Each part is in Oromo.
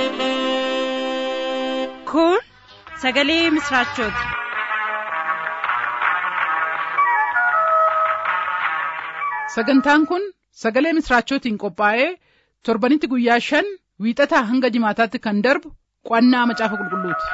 Kun sagalee misraachooti. Sagantaan kun sagalee misraachootiin qophaa'ee torbanitti guyyaa shan wiixataa hanga jimaataatti kan darbu qo'annaa macaafa qulqulluuti.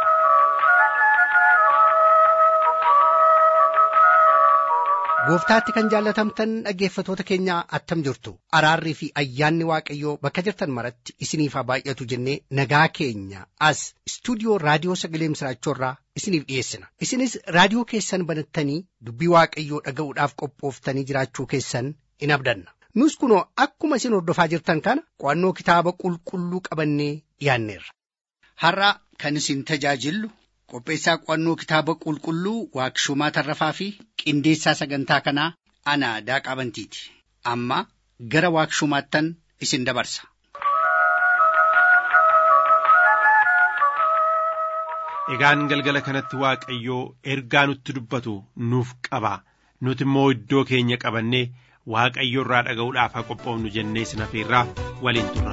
Gooftaatti kan jaallatamtan dhaggeeffatoota keenya attam jirtu araarrii fi ayyaanni waaqayyoo bakka jirtan maratti isiniif haa baay'atu jennee nagaa keenya as istuudiyoo raadiyoo sagalee misraachoorraa isiniif dhiyeessina isinis raadiyoo keessan banattanii dubbii waaqayyoo dhaga'uudhaaf qophooftanii jiraachuu keessan in abdanna nus kunoo akkuma isin hordofaa jirtan kana qo'annoo kitaaba qulqulluu qabannee dhiyaanneerra. Har'a kan isin tajaajillu qopheessaa qo'annoo kitaaba qulqulluu waaqshumaa tarrafaa fi qindeessaa sagantaa kanaa ana daaqaa bantiiti amma gara waaqshumaattan isin dabarsa. Egaan galgala kanatti Waaqayyoo ergaa nutti dubbatu nuuf qaba. Nuti immoo iddoo keenya qabannee Waaqayyo irraa dhaga'uudhaaf haa qophoofnu jennee isin hafeerraa waliin turra.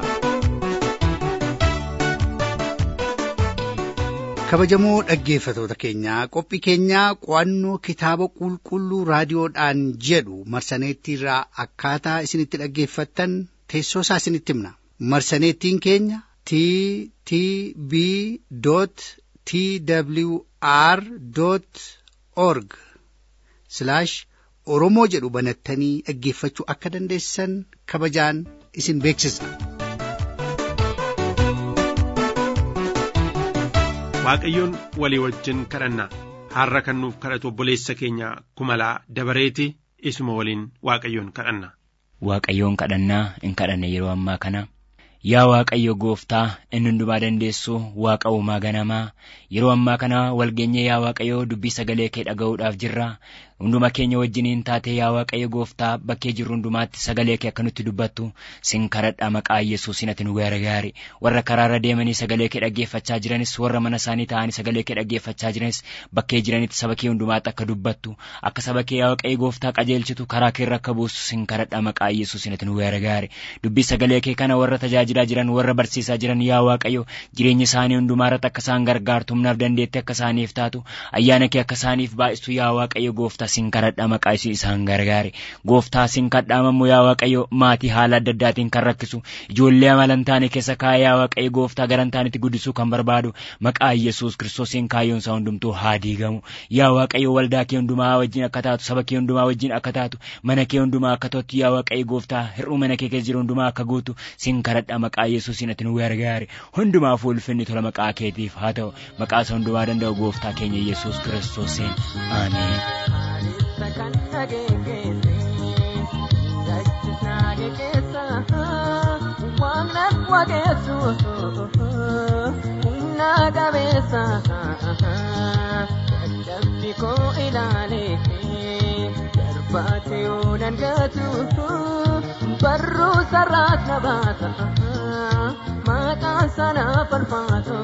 kabajamoo dhaggeeffatoota keenyaa qophii keenyaa qo'annoo kitaaba qulqulluu raadiyoodhaan jedhu marsaneettiirraa akkaataa isinitti dhaggeeffattan teessoo isaa isinitti himna marsaneettiin keenya t t b t w r org oromoo jedhu banattanii dhaggeeffachuu akka dandeessan kabajaan isin beeksisna. Waaqayyoon walii wajjin kadhanna har'a kan nuuf kadhatu obboleessa keenya kumalaa dabareeti isuma waliin Waaqayyoon kadhanna. Waaqayyoon kadhannaa in kadhanne yeroo ammaa kana yaa Waaqayyo gooftaa inni hundumaa dandeessu waaqa uumaa ganamaa yeroo ammaa kana walgeenye yaa Waaqayyo dubbii sagalee kee dhaga'uudhaaf jirra hunduma keenya wajjiniin taate yaa Waaqayyo gooftaa bakkee jirru hundumaatti sagalee kee akka nutti dubbattu sin kadhadha maqaa Yesuusin ati nu gargaari warra karaarra deemanii sagalee kee dhaggeeffachaa jiranis warra mana isaanii ta'anii sagalee kee dhaggeeffachaa jiranis bakkee jiranitti saba kee hundumaatti akka dubbattu akka saba kee yaa Waaqayyo gooftaa qajeelchitu karaa keerra akka buustu sin kadhadha maqaa Yesuusin ati nu gargaari dubbii sagalee kee kana warra tajaajilaa jiran warra barsiisaa jiran yaa Waaqayyo jireenya isaanii hundumaarratti akka isaan gargaartu humnaaf dandeetti akka isaaniif taatu ayyaana kee akka isaaniif baay'istu yaa Waaqayyo gooftaa sin kadhadha maqaa isaan gargaari gooftaa sin kadhaamammoo yaa Waaqayyo maatii haala adda addaatiin kan rakkisu ijoollee amala hin taane keessa kaa'ee yaa Waaqayyo gooftaa gara hin taanetti guddisuu kan barbaadu maqaa Yesuus kiristoosiin kaayyoon isaa hundumtuu haa diigamu yaa Waaqayyo waldaa kee hundumaa wajjin akka taatu saba kee hundumaa wajjin akka taatu mana kee hundumaa akka tottu yaa Waaqayyo gooftaa hir'uu mana kee keessa jiru hundumaa akka guutu sin kadhadha maqaa Yesuusiin ati nu gargaari hundumaaf ulfinni tola maqaa keetiif haa ta'u maqaa isa hundumaa danda'u gooftaa keenya Yesuus kiristoosiin ameen. kan dhageesse jechisnaage keessa waaqnan waaqessu humna qabeessa dadhabbi koo ilaale darbaate yoo dangatu barruu sarraas na baasa maqaan sana falfaatu.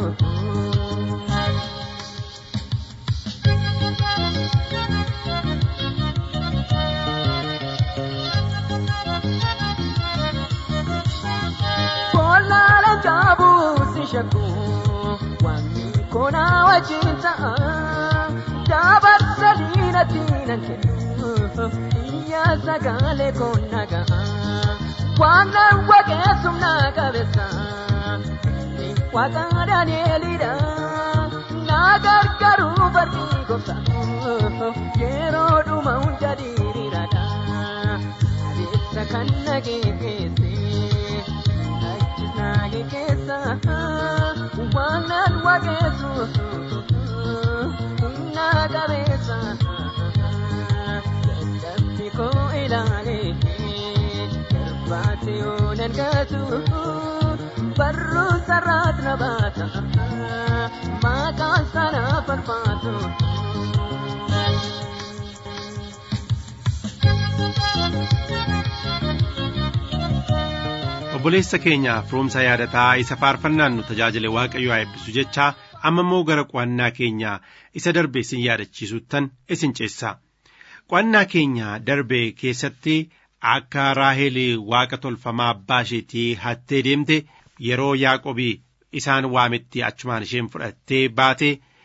Boolaala jaabuu si shakku wanni koona wajjin ta'a dabarsa diinatti nan kennu iyya sagalee koon naga'a waamna waaqessum na qabeessa waaqa Daani'eelidha na gargaaru barri gosa yeroo dhuma hunda diriiraadha adeemsa kan nageesse. naage keessa waanan waaqessu humna qabeessa dadhabbi koo ilaale darbaate yoo dangatu barruu sarraas na baasa maqaan sana falfaatu. obboleessa keenya firoomsa yaadataa isa faarfannaan nu tajaajile waaqayyo haa eebbisu jechaa amma immoo gara qo'annaa keenya isa darbe isin yaadachiisuttan isin ceessaa qo'annaa keenya darbe keessatti akka raahel waaqa tolfamaa abbaa isheetii hattee deemte yeroo yaaqobii isaan waametti achumaan isheen fudhattee baate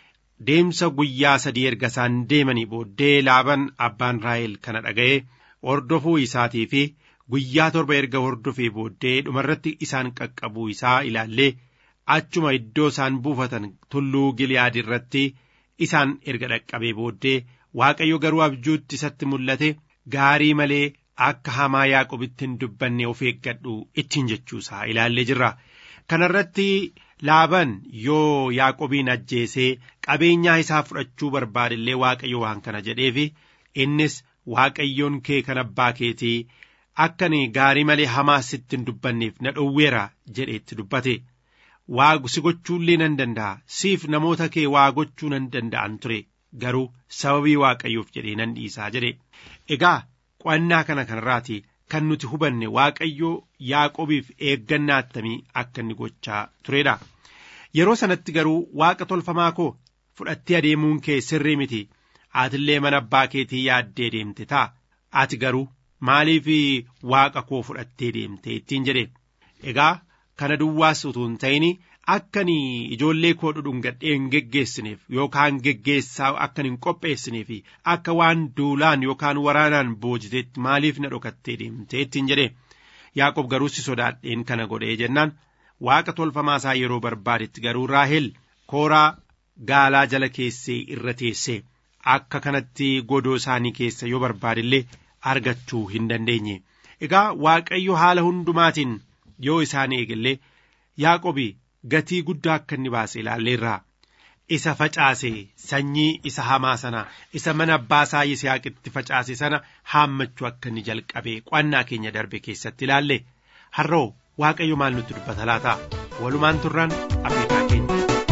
deemsa guyyaa sadii erga isaan deemanii booddee laaban abbaan raahel kana dhaga'e hordofuu isaatii fi guyyaa torba erga hordofee booddee dhumarratti isaan qaqqabuu isaa ilaallee achuma iddoo isaan buufatan tulluu giliyaad irratti isaan erga dhaqqabee booddee waaqayyo garuu abjuutti isatti mul'ate gaarii malee akka hamaa yaaqobitti hin dubbanne of eeggadhu ittiin jechuusaa ilaallee jirra. Kanarratti laaban yoo yaaqobiin ajjeesee qabeenyaa isaa fudhachuu barbaadillee waaqayyo waan kana jedheefi innis waaqayyoon kee kan abbaa keetii akkani gaarii malee hamaa sitti hin dubbanneef na dhowweera jedheetti dubbate. Waa si gochuullee nan danda'a siif namoota kee waa gochuu nan danda'an ture garuu sababii waaqayyoof jedhee nan dhiisaa jedhe. Egaa qo'annaa kana kanarraati kan nuti hubanne waaqayyoo yaaqobiif eeggannaa attamii akka inni gochaa turedha. Yeroo sanatti garuu waaqa tolfamaa koo fudhattee adeemuun kee sirrii miti atillee mana abbaa keetii yaaddee deemte ta'a ati garuu maaliif waaqa koo fudhattee deemte ittiin jedhe. Egaa kana duwwaas utuu hin ta'in akkani ijoollee koo dhudhungadhee hin geggeessineef yookaan geggeessaa akkan hin qopheessineef akka waan duulaan yookaan waraanaan boojiteetti maaliif na dhokattee deemte ittiin jedhe yaaqob garuu si sodaadheen kana godhee jennaan waaqa tolfamaa isaa yeroo barbaadetti garuu raahel kooraa gaalaa jala keessee irra teessee akka kanatti godoo isaanii keessa yoo barbaadillee argachuu hin dandeenye egaa waaqayyo haala hundumaatiin yoo isaan eegallee yaaqobi gatii guddaa akka inni baase ilaalleerraa isa facaase sanyii isa hamaa sana isa mana abbaa isaa yisihaaqitti facaase sana haammachuu akka inni jalqabe qo'annaa keenya darbe keessatti ilaalle har'oo waaqayyo maal nutti dubbata laata walumaan turraan abbaa keenya.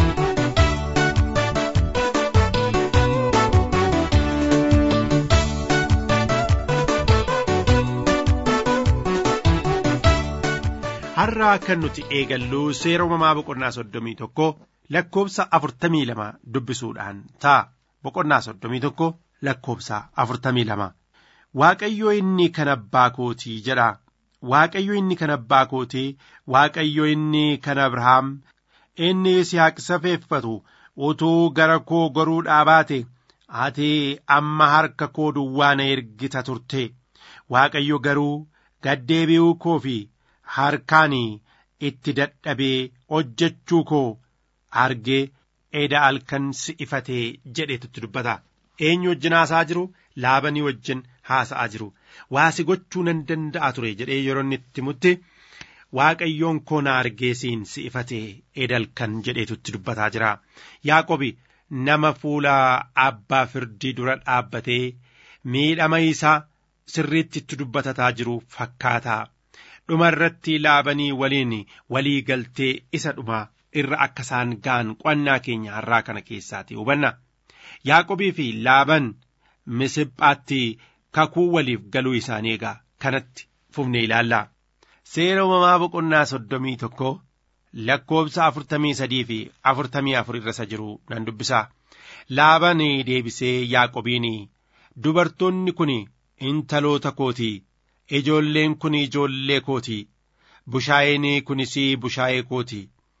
har'aa kan nuti eegallu seera uumamaa boqonnaa soddomii tokko lakkoobsa afurtamii lama dubbisuudhaan ta'a boqonnaa soddomii tokko lakkoobsa afurtamii lama waaqayyo inni kan abbaa kootii jedha waaqayyo inni kan abbaa kootii waaqayyo inni kan abrahaam inni yisihaaq safeeffatu utuu gara koo goruu dhaabaate ati amma harka koo duwwaa na ergita turte waaqayyo garuu gaddeebi'uu koo fi harkaan itti dadhabee hojjechuu koo argee eda halkan si ifatee jedheetutti dubbata eenyu wajjin haasa'aa jiru laabanii wajjin haasa'aa jiru waa si gochuu nan danda'a ture jedhee yeroo inni itti mutti waaqayyoon koo na argee siin si ifatee eda halkan jedheetutti dubbataa jira yaaqobi nama fuula abbaa firdii dura dhaabbatee miidhama isaa sirriitti itti dubbatataa jiru fakkaataa dhuma irratti laabanii waliin walii galtee isa dhuma irra akka isaan ga'an qo'annaa keenya har'aa kana keessaati hubanna yaaqobii fi laaban misiphaatti kakuu waliif galuu isaanii egaa kanatti fufne ilaallaa seera uumamaa boqonnaa soddomii tokko lakkoobsa afurtamii sadii fi afurtamii afur irra isa jiru nan dubbisaa laaban deebisee yaaqobiin dubartoonni kun intaloota kootii ijoolleen kun ijoollee kooti bushaayeen kunis bushaayee kooti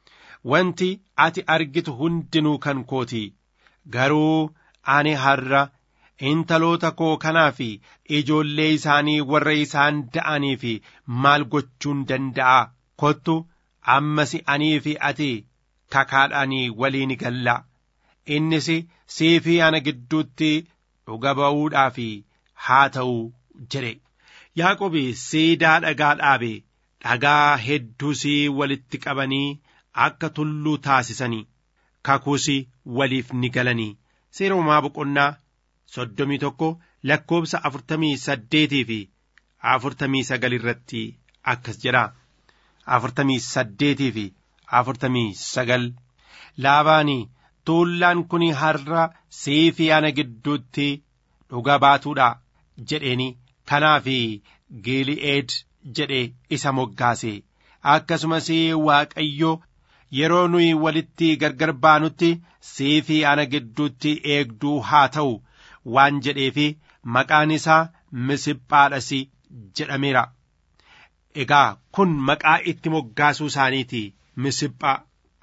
wanti ati argitu hundinuu kan kooti garuu ani har'a intaloota koo kanaa fi ijoollee isaanii warra isaan da'anii fi maal gochuun danda'a kottu ammas anii fi ati kakaadhaanii waliin galla innis sii fi ana gidduutti dhuga ba'uudhaaf haa ta'u jedhe Yaaqobi siidaa dhagaa dhaabe dhagaa hedduusii walitti qabanii akka tulluu taasisanii kakuusi waliif ni galanii seera uumamaa boqonnaa soddomii tokko lakkoobsa afurtamii saddeetii fi afurtamii sagal irratti akkas jedha afurtamii saddeetii fi afurtamii sagal laabaanii tuullaan kun har'a sii fi ana gidduutti dhuga baatuudha jedheeni kanaaf Gili'eed jedhe isa moggaase akkasumas Waaqayyo yeroo nuyi walitti gargar baanutti sii fi ana gidduutti eegduu haa ta'u waan jedheefi maqaan isaa misiphaadhas jedhameera. Egaa kun maqaa itti moggaasuu isaaniiti misiphaa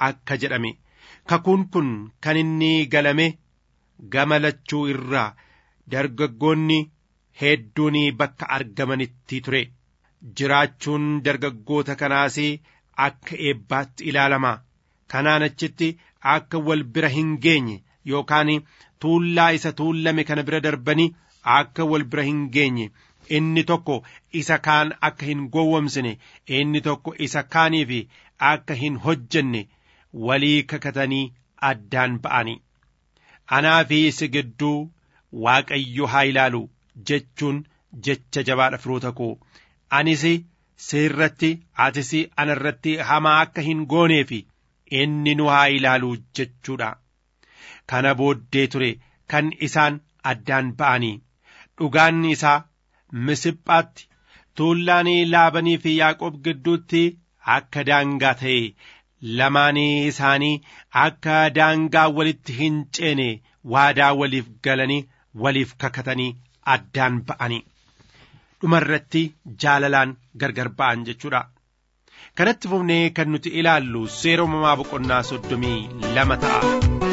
akka jedhame kakuun kun kan inni galame gama lachuu irraa dargaggoonni hedduun bakka argamanitti ture jiraachuun dargaggoota kanaas akka eebbaatti ilaalama kanaan achitti akka wal bira hin geenye yookaan tuullaa isa tuullame kana bira darbanii akka wal bira hin geenye inni tokko isa kaan akka hin gowwomsine inni tokko isa kaaniif akka hin hojjenne walii kakatanii addaan ba'anii anaa fi si gidduu waaqayyo haa ilaalu jechuun jecha jabaadha firoota koo anis sirratti atis anarratti hamaa akka hin gooneef inni nu haa ilaalu jechuudha kana booddee ture kan isaan addaan ba'anii dhugaan isaa misiphaatti tuullaan laabanii fi yaaqoob gidduutti akka daangaa ta'e lamaanii isaanii akka daangaa walitti hin ceene waadaa waliif galanii waliif kakatanii addaan ba'anii dhumarratti jaalalaan gargar ba'an jechuudha. kanatti fufnee kan nuti ilaallu seera uumamaa boqonnaa soddomii lama ta'a.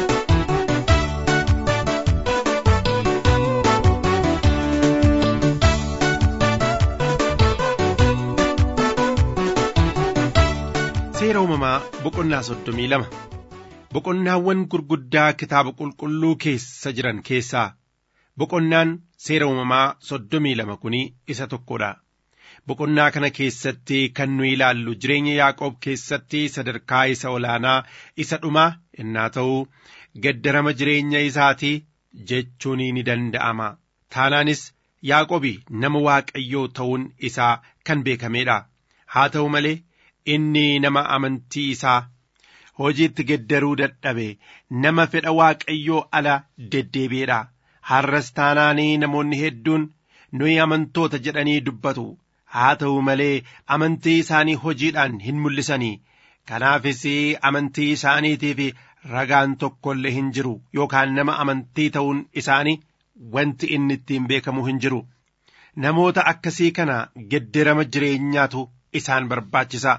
seera uumamaa boqonnaa soddomii lama boqonnaawwan gurguddaa kitaaba qulqulluu keessa jiran keessaa boqonnaan seera uumamaa soddomii lama kun isa tokkodha. boqonnaa kana keessatti kan nu ilaallu jireenya yaaqoob keessatti sadarkaa isa olaanaa isa dhumaa innaa ta'uu gaddarama jireenya isaatii jechuun ni danda'ama taanaanis yaaqoobi nama waaqayyoo ta'uun isaa kan beekameedha haa ta'u malee inni nama amantii isaa hojiitti geddaruu dadhabe nama fedha waaqayyoo ala deddeebi'eedha har'as taanaanii namoonni hedduun nuyi amantoota jedhanii dubbatu haa ta'u malee amantii isaanii hojiidhaan hin mul'isanii kanaafis amantii isaaniitiif ragaan tokko illee hin jiru yookaan nama amantii ta'uun isaanii wanti inni ittiin beekamu hin jiru namoota akkasii kana geddarama jireenyaatu isaan barbaachisa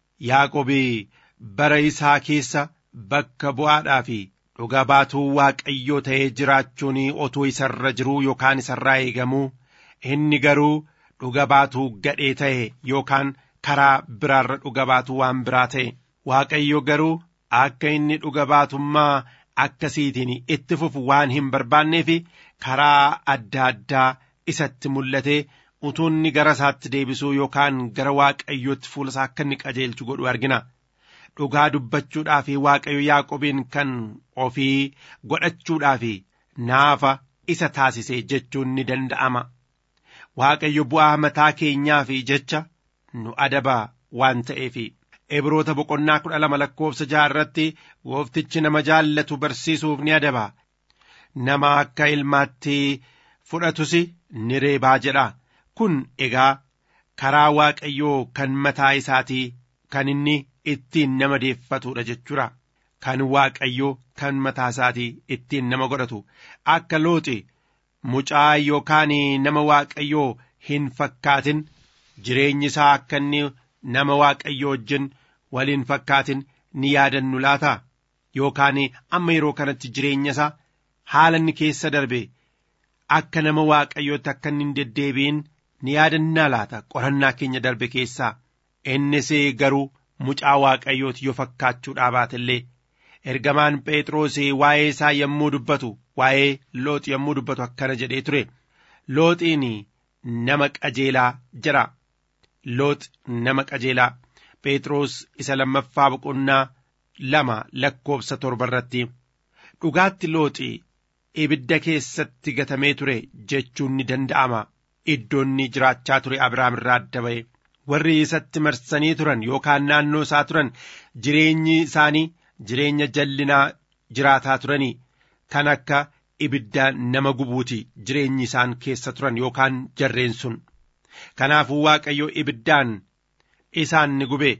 yaaqobii bara isaa keessa bakka bu'aadhaa fi dhuga baatuu waaqayyoo ta'ee jiraachuun otuu isarra jiruu yookaan isarraa eegamuu inni garuu dhuga baatuu gadhee ta'e yookaan karaa biraarra dhuga baatuu waan biraa ta'e waaqayyo garuu akka inni dhuga baatummaa akkasiitiin itti fufu waan hin barbaanneef karaa adda addaa isatti mul'ate utuu inni gara isaatti deebisuu yookaan gara waaqayyootti fuula isaa akka inni qajeelchu godhu argina. Dhugaa dubbachuudhaaf waaqayyo Yaaqobiin kan ofii godhachuudhaaf naafa isa taasise jechuun ni danda'ama. Waaqayyo bu'aa mataa keenyaaf jecha nu adaba waan ta'eef. Ibroota boqonnaa kudha lama lakkoofsa jaha irratti gooftichi nama jaallatu barsiisuuf ni adaba. Nama akka ilmaatti fudhatus ni reebaa jedha. Kun egaa karaa waaqayyoo kan mataa isaatii kan inni ittiin nama deeffatudha jechuudha. Kan waaqayyoo kan mataa isaatii ittiin nama godhatu akka looxi mucaa yookaan nama waaqayyoo hin fakkaatin jireenyi isaa akka inni nama waaqayyoo wajjin waliin fakkaatin ni yaadannu laata yookaan amma yeroo kanatti jireenya isaa haala inni keessa darbe akka nama waaqayyootti akka inni hin deddeebi'in ni yaadannaa laata qorannaa keenya darbe keessaa innis garuu mucaa waaqayyooti yoo fakkaachuudhaa baatellee ergamaan phexros waa'ee isaa yommuu dubbatu waa'ee looxi yommuu dubbatu akkana jedhee ture looxiin nama qajeelaa jira looxi nama qajeelaa phexros isa lammaffaa boqonnaa lama lakkoofsa torba irratti dhugaatti looxi ibidda keessatti gatamee ture jechuun ni danda'ama iddoonni jiraachaa ture abrahaam irraa adda ba'e warri isatti marsanii turan yookaan naannoo isaa turan jireenyi isaanii jireenya jallinaa jiraataa turanii kan akka ibidda nama gubuuti jireenyi isaan keessa turan yookaan jarreen sun kanaafuu waaqayyo ibiddaan isaan ni gube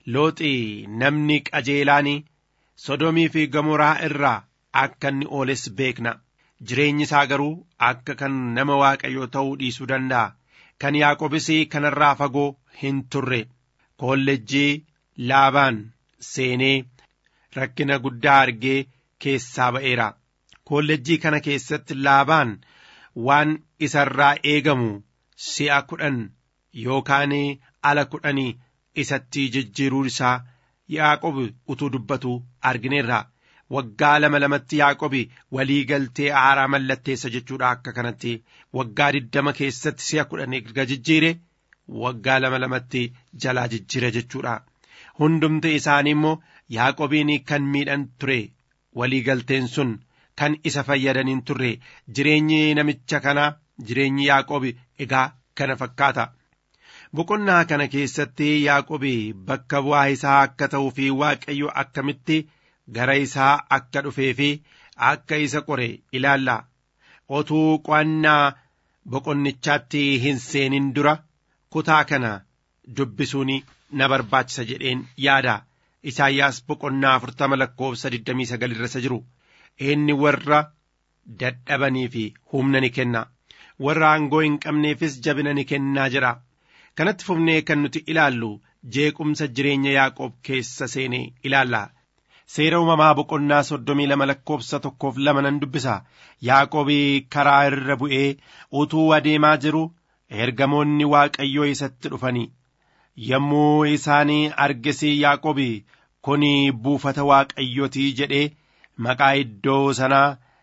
looxii namni qajeelaan sodomii fi gamoraa irraa akka inni ooles beekna jireenyi isaa garuu akka kan nama waaqayyoo ta'uu dhiisuu danda'a kan yaaqobis kanarraa fagoo hin turre koolleejjii laabaan seenee rakkina guddaa argee keessaa ba'eera koolleejjii kana keessatti laabaan waan isarraa eegamu si'a kudhan yookaan ala kudhanii isatti jijjiiruu isaa yaaqob utuu dubbatu argineerra waggaa lama lamatti yaaqobi walii galtee haaraa mallatteessa jechuudha akka kanatti waggaa diddama keessatti si'a kudhan erga jijjiire waggaa lama lamatti jalaa jijjiire jechuudha hundumti isaanii immoo yaaqobiin kan miidhan ture walii galteen sun kan isa fayyadaniin turre jireenyi namicha kanaa jireenyi yaaqobi egaa kana fakkaata boqonnaa kana keessatti yaaqobi bakka bu'aa isaa akka ta'uu fi waaqayyo akkamitti gara isaa akka dhufee fi akka isa qore ilaalla otuu qo'annaa boqonnichaatti hin seenin dura kutaa kana dubbisuun na barbaachisa jedheen yaada isaayyaas boqonnaa afurtama lakkoofsa digdamii sagal irra isa jiru inni warra dadhabanii fi humna ni kenna warra aangoo hin qabneefis jabina ni kennaa jedha kanatti fufnee kan nuti ilaallu jeequmsa jireenya yaaqoob keessa seenee ilaalla seera uumamaa boqonnaa soddomii lama lakkoofsa tokkoof lama nan dubbisa yaaqoobii karaa irra bu'ee utuu adeemaa jiru ergamoonni waaqayyoo isatti dhufanii yommuu isaanii argisii yaaqoobii kun buufata waaqayyootii jedhee maqaa iddoo sanaa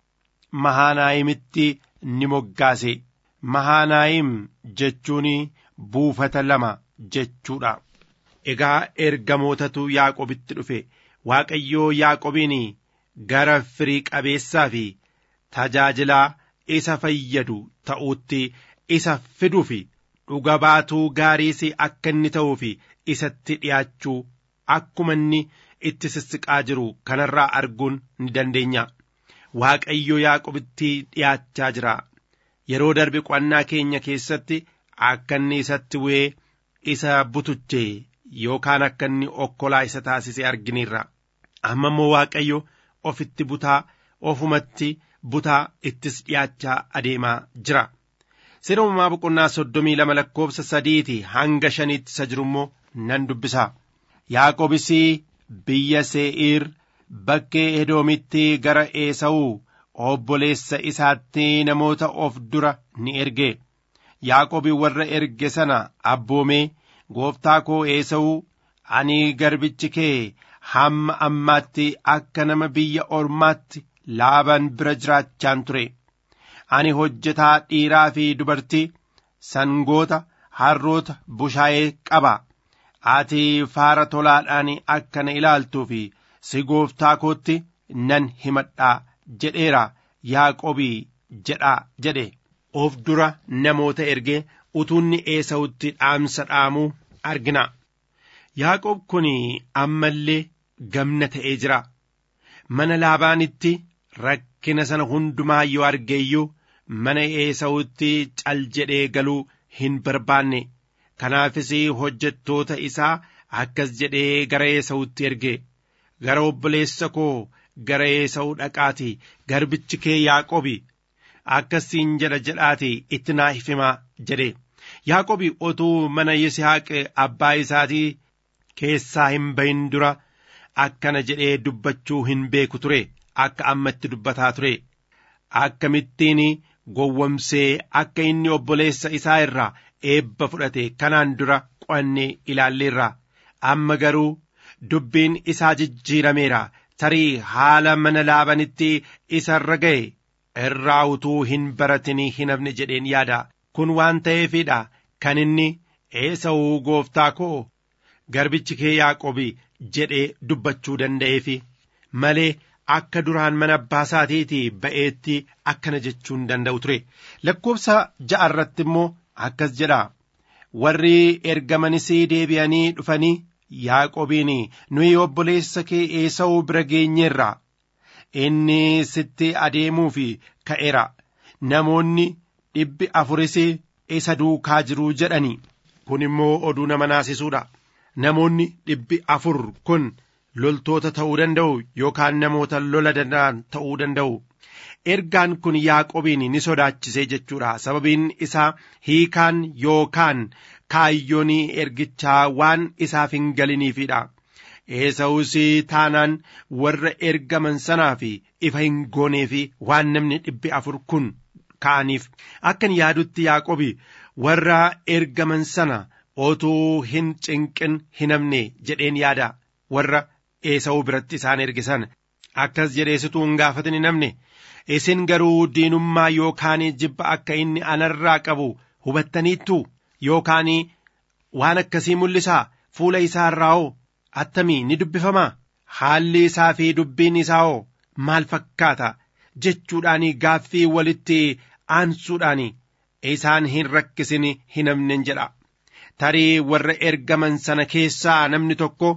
mahaanaayimitti ni moggaase mahaanaayim jechuun buufata lama jechuudha egaa ergamootatu yaaqobitti dhufe waaqayyoo yaaqobiin gara firii qabeessaa fi tajaajilaa isa fayyadu ta'uutti isa fiduuf dhuga baatuu gaariis akka inni ta'uuf isatti dhi'aachuu akkuma inni itti sissiqaa jiru kanarraa arguun ni dandeenya waaqayyo yaaqobitti dhi'aachaa jira yeroo darbe qo'annaa keenya keessatti akka inni isatti bu'ee isa butuche yookaan akka inni okkolaa isa taasise argineerra amma immoo waaqayyo ofitti butaa ofumatti butaa ittis dhi'aachaa adeemaa jira seera uumamaa boqonnaa soddomii lama lakkoofsa sadiiti hanga shaniitti isa jiru immoo nan dubbisa yaaqobis biyya see'iir bakkee edoomitti gara eesa'uu obboleessa isaatti namoota of dura ni erge yaaqobi warra erge sana abboomee gooftaa koo eesa'uu ani garbichi kee hamma ammaatti akka nama biyya ormaatti laaban bira jiraachaan ture ani hojjetaa dhiiraa fi dubartii sangoota harroota bushaayee qaba ati faara tolaadhaan akka na ilaaltuu fi si gooftaa kootti nan himadhaa jedheera yaaqobii jedhaa jedhe of dura namoota ergee utuunni eesa'utti dhaamsa dhaamuu argina yaaqoob kun ammallee gamna ta'ee jira mana laabaanitti rakkina sana hundumaa yoo argeeyyuu mana eesa'utti cal jedhee galuu hin barbaanne kanaafis hojjettoota isaa akkas jedhee gara eesa'utti erge gara obboleessa koo gara eesa'u dhaqaati garbichi kee yaaqobi akkasiin jedha jedhaati itti naa himaa jedhe yaaqobi otuu mana yisihaaq abbaa isaatii keessaa hin bahin dura akkana jedhee dubbachuu hin beeku ture akka ammatti dubbataa ture akkamittiin gowwomsee akka inni obboleessa isaa irraa eebba fudhate kanaan dura qo'annee ilaalleerra amma garuu dubbiin isaa jijjiirameera tarii haala mana laabanitti isa irra ga'e irraa utuu hin baratinii hin hafne jedheen yaada kun waan ta'eefidha kan inni eesa'uu gooftaa koo garbichi kee yaaqobi jedhee dubbachuu danda'eefi malee akka duraan mana abbaa isaatiitii ba'eetti akkana jechuu hin danda'u ture lakkoofsa ja'a irratti immoo akkas jedha warri ergamanis deebi'anii dhufanii yaaqobiin nuyi obboleessa kee eesa'uu bira geenyeerra inni sitti adeemuuf ka'eera namoonni dhibbi afuris isa duukaa jiruu jedhani kun immoo oduu nama naasisuudha namoonni dhibbi afur kun loltoota ta'uu danda'u yookaan namoota lola danda'an ta'uu danda'u ergaan kun yaaqobiin ni sodaachisee jechuudha sababiin isaa hiikaan yookaan kaayyoon ergichaa waan isaaf hin galiniifidha eesawus taanaan warra ergaman sanaaf ifa hin goonee fi waan namni dhibbi afur kun ka'aniif akkan yaadutti yaaqobi warra ergaman sana otuu hin cinqin hin hafne jedheen yaada warra eesawu biratti isaan ergisan akkas jedheesituu hin gaafatin hin hafne isin garuu diinummaa yookaan jibba akka inni anarraa qabu hubattaniittu yookaan waan akkasii mul'isaa fuula isaa irraa hoo attamii ni dubbifamaa haalli isaa fi dubbiin isaa hoo maal fakkaata jechuudhaan gaaffii walitti aansuudhaan isaan hin rakkisin hin hafnen jedha tarii warra ergaman sana keessaa namni tokko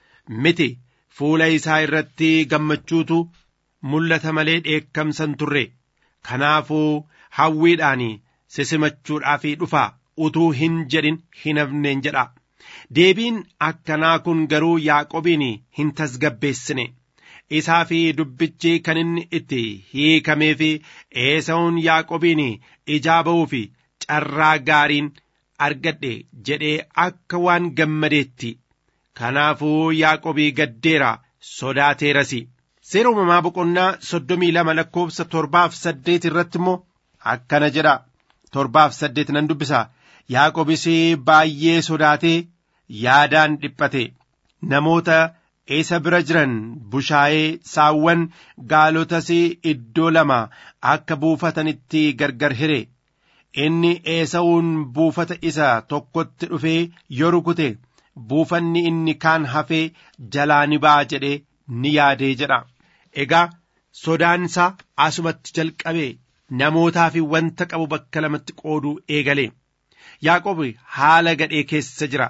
miti fuula isaa irratti gammachuutu mul'ata malee dheekkamsan turre kanaafuu hawwiidhaan sisimachuudhaaf dhufaa utuu hin jedhin hin hafneen jedha deebiin akkanaa kun garuu yaaqobiin hin tasgabbeessine isaa fi dubbichi kan inni itti hiikamee fi eesawun yaaqobiin ijaa ba'uu fi carraa gaariin argadhe jedhee akka waan gammadeetti kanaafuu yaaqobii gaddeera sodaateerasi seera uumamaa boqonnaa soddomii lama lakkoofsa torbaaf saddeet irratti immoo akkana jedha torbaaf saddeet nan dubbisa yaaqobis baay'ee sodaatee yaadaan dhiphate namoota isa bira jiran bushaayee saawwan gaalotas iddoo lama akka buufatanitti gargar hire inni eesawuun buufata isa tokkotti dhufee yoo rukute buufanni inni kaan hafee jalaa ni ba'a jedhee ni yaadee jedha egaa sodaansaa asumatti jalqabee namootaa fi wanta qabu bakka lamatti qooduu eegale yaaqob haala gadhee keessa jira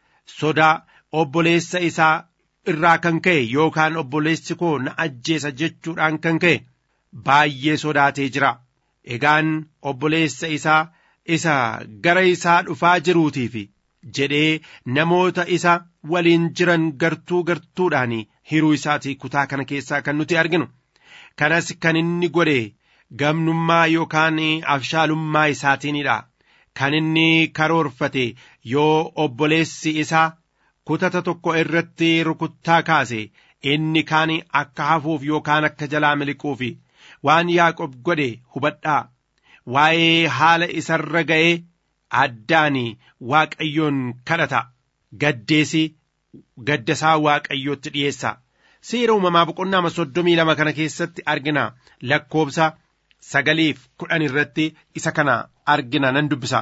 sodaa obboleessa isaa irraa kan ka'e yookaan obboleessi koo na ajjeesa jechuudhaan kan ka'e baay'ee sodaatee jira egaan obboleessa isaa isa gara isaa dhufaa jiruutiif jedhee namoota isa waliin jiran gartuu gartuudhaan hiruu isaatii kutaa kana keessaa kan nuti arginu kanas kan inni godhe gamnummaa yookaan abshaalummaa isaatiinidha kan inni karoorfate yoo obboleessi isaa kutata tokko irratti rukuttaa kaase inni kaan akka hafuuf yookaan akka jalaa miliquuf waan yaaqob godhe hubadhaa waa'ee haala isarra ga'ee addaan waaqayyoon kadhata gaddeesi gaddasaa waaqayyootti dhiyeessa seera uumamaa boqonnaa soddomii lama kana keessatti argina lakkoobsa sagaliif kudhan irratti isa kana argina nan dubbisa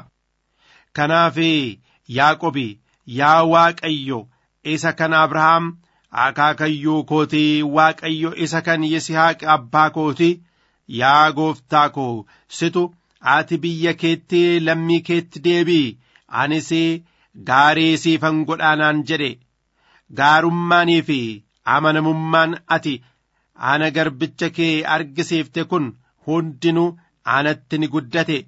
kanaaf yaaqobi yaa waaqayyo isa kan abrahaam akaakayyuu kootii waaqayyo isa kan yisihaaq abbaa kootii yaa gooftaa koo situ ati biyya keetti lammii keetti deebii anis gaarii siifan godhaanaan jedhe gaarummaanii fi amanamummaan ati ana garbicha kee argisiifte kun hundinuu anatti ni guddate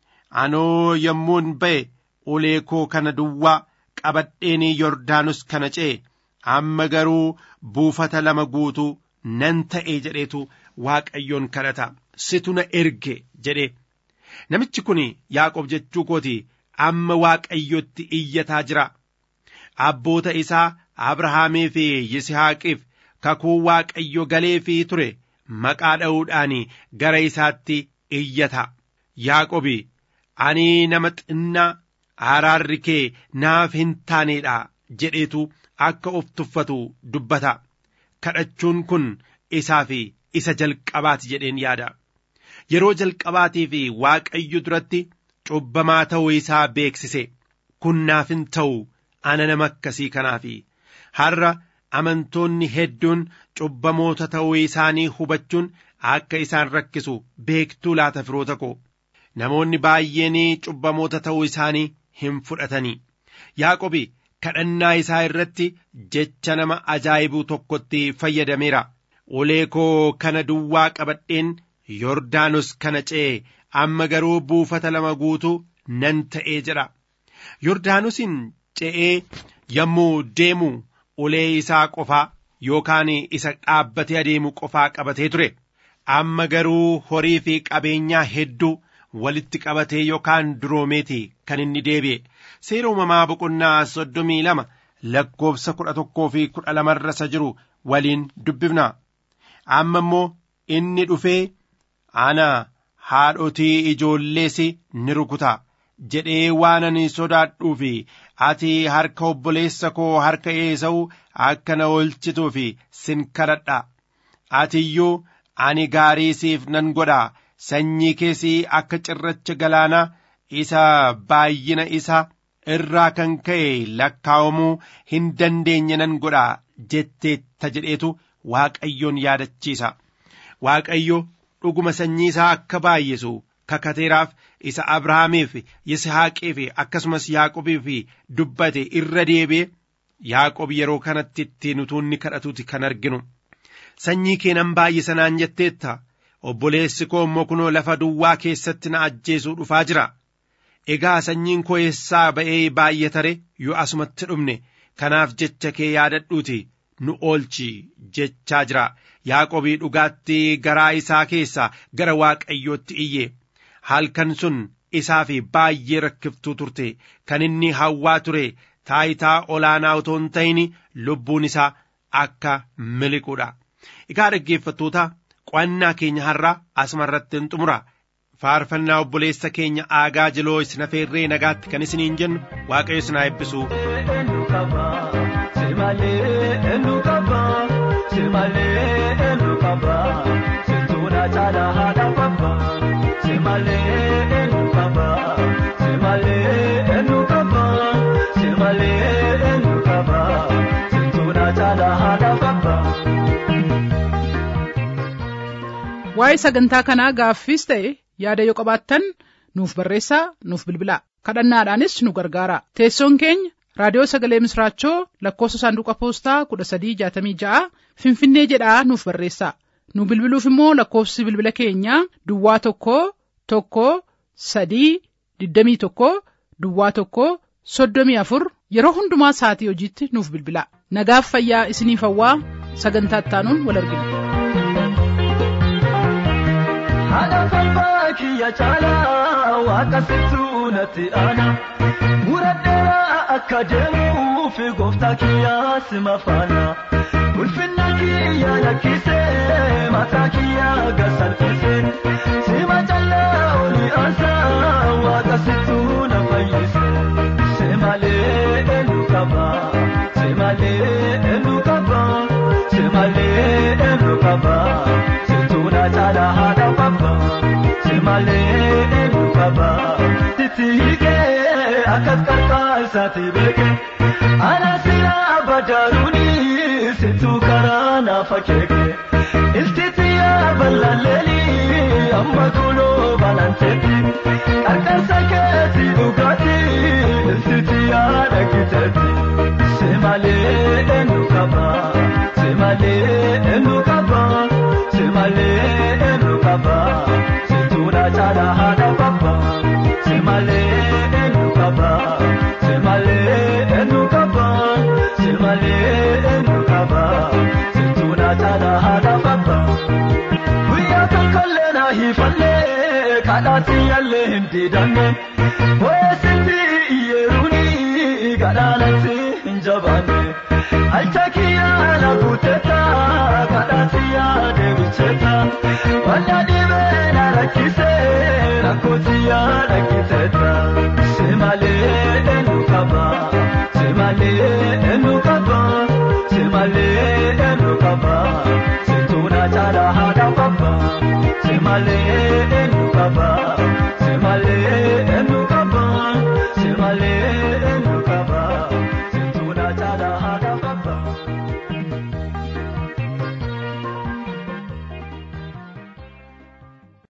anoo yommuun ba'e ulee koo kana duwwaa qabadheen yordaanus kana ce'e amma garuu buufata lama guutuu nan ta'e jedheetu waaqayyoon kadhata situ na erge jedhe namichi kun yaaqob jechuu kooti amma waaqayyotti iyyataa jira abboota isaa abrahaamii fi yisihaaqiif kakuu waaqayyo galeefii ture maqaa dha'uudhaan gara isaatti iyyata yaaqobi ani nama xinnaa araarri kee naaf hin taaneedha jedheetu akka of tuffatu dubbata kadhachuun kun isaa fi isa jalqabaati jedheen yaada yeroo jalqabaatii fi waaqayyo duratti cubbamaa ta'uu isaa beeksise kun naaf hin ta'u ana nama akkasii kanaafi har'a amantoonni hedduun cubbamoota ta'uu isaanii hubachuun akka isaan rakkisu beektuu laata firoota koo namoonni baay'een cubbamoota ta'uu isaanii hin fudhatanii yaaqobi kadhannaa isaa irratti jecha nama ajaa'ibuu tokkotti fayyadameera ulee koo kana duwwaa qabadheen yordaanos kana ce'e amma garuu buufata lama guutuu nan ta'ee jedha yordaanosin ce'ee yommuu deemu ulee isaa qofaa yookaan isa dhaabbatee adeemu qofaa qabatee ture amma garuu horii fi qabeenyaa hedduu walitti qabatee yookaan duroomeeti kan inni deebi'e seera uumamaa boqonnaa soddomii lama lakkoofsa kudha tokkoo fi kudha lamarra isa jiru waliin dubbifna amma immoo inni dhufee ana haadhotii ijoollees ni rukuta jedhee waan ani sodaadhuu fi ati harka obboleessa koo harka eesa'u akka na oolchituu fi sin kadhadha ati iyyuu ani gaarii siif nan godha sanyii keessii akka cirracha galaanaa isa baay'ina isa irraa kan ka'e lakkaa'amuu hin dandeenye nan godha jetteetta jedheetu waaqayyoon yaadachiisa waaqayyo dhuguma sanyii isaa akka baay'isu kakateeraaf isa abrahaamiif yisihaaqiif akkasumas yaaqobiif dubbate irra deebi'e yaaqob yeroo kanatti ittiin utuunni kadhatuuti kan arginu sanyii kee nan baay'isa naan jetteetta obboleessi koo immoo kunoo lafa duwwaa keessatti na ajjeesuu dhufaa jira egaa sanyiin koo eessaa ba'ee baay'atare yoo asumatti dhumne kanaaf jecha kee yaadadhuuti nu oolchi jechaa jira yaaqobii dhugaatti garaa isaa keessaa gara waaqayyootti iyye halkan sun isaaf baay'ee rakkiftuu turte kan inni hawwaa ture taayitaa olaanaa otoo hin ta'in lubbuun isaa akka miliquudha egaa dhaggeeffattoota qo'annaa keenya har'a asuma irratti hin xumura faarfannaa obboleessa keenya aagaa jiloo isin afeerree nagaatti kan isiniin jennu waaqayyo isin haa eebbisu. waa'ee sagantaa kanaa gaaffiis ta'e yaada yoo qabaattan nuuf barreessaa nuuf bilbilaa kadhannaadhaanis nu gargaara teessoon keenya raadiyoo sagalee misraachoo lakkoofsa saanduqa poostaa kudha sadii jaatamii ja'a finfinnee jedhaa nuuf barreessaa nu bilbiluuf immoo lakkoofsi bilbila keenyaa duwwaa tokko tokko sadii digdamii tokko duwwaa tokko soddomii afur yeroo hundumaa sa'atii hojiitti nuuf bilbilaa nagaaf fayyaa isiniif hawwaa sagantaa ittaanuun wal argina. haadha falmaa kiyya caalaa waaqa sittuu natti aana muradheeraa akka deemuuf gooftaa kiyyaa sima faana ulfinna kiyya lakkisee mataa kiyya gasalfisee sima callaa oli aansaa waaqa sittuu na fayyise semalee eenyu qaba semalee eenyu qaba semalee eenyu qaba sittuu na caalaa haadha qaba semalee eenyu qaba titi hiikee akkas qarqaasaati beeke ana silaa badaaruuni sittuu karaa naafa keeke iltitiyaa ballalleeli amma kunoo balanteetti qarqarsa keetti dhugaati iltitiyaa dhaggiteetti semalee eenyu qaba semalee eenyu qaba semalee eenyu qaba situudha caala haadha qaba semalee eenyu qaba semalee eenyu qaba semalee eenyu qaba situudha caala haadha qaba guyyaa tokkollee na hiifallee kadhaatti yaallee hin diidanne boyeessitti iyyeeruuni gadhaanatti hin jabaanne halcha kiyyaa na guutetta kadhaatti yaa deebichetta wanna dhibee na rakkisee rakkooti yaa dhaggitetta semalee eenyu qaba semalee eenyu qaba semalee eenyu qaba situuna caala haadha qaba semalee